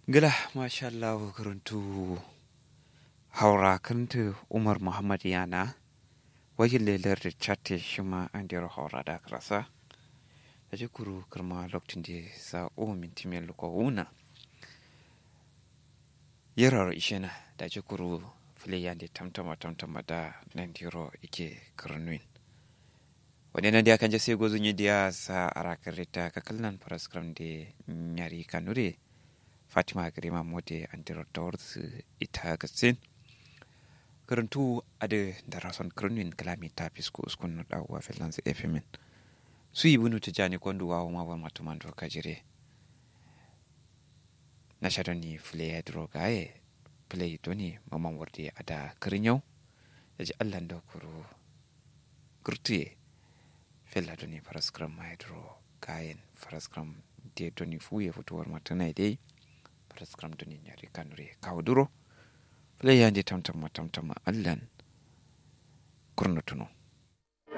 gila masha Allah karantu haura kantu umar muhammad yana wajen lelar da chatte shi ma an dero haura da krasa da ji kuru kirma lokacin da sa o minti mai luko una yarar ishena da ji kuru filiyan da tamtama tamtama da nan dero ike karnuin wani nan da kan je sai gozun yi diya sa arakar rita ka kallon paraskram da nyari kanure fatima girma mode an dero tawar ita gatsin karantu ade da rason karnuin kalami ta fisko uskun na dawowa finlands fmin su yi bunu tijani kwandu wawo ma ba matuman doka jire na shaɗon ni fule ya duro gaye fule doni maman warde a da karin yau da ji allan da kuro gurtuye fela doni faraskram ma ya duro gayen faraskram da doni fuye fitowar matana dai faraskram doni nyari kanure kawo duro fule ya je tamtama tamtama allan kurnutuno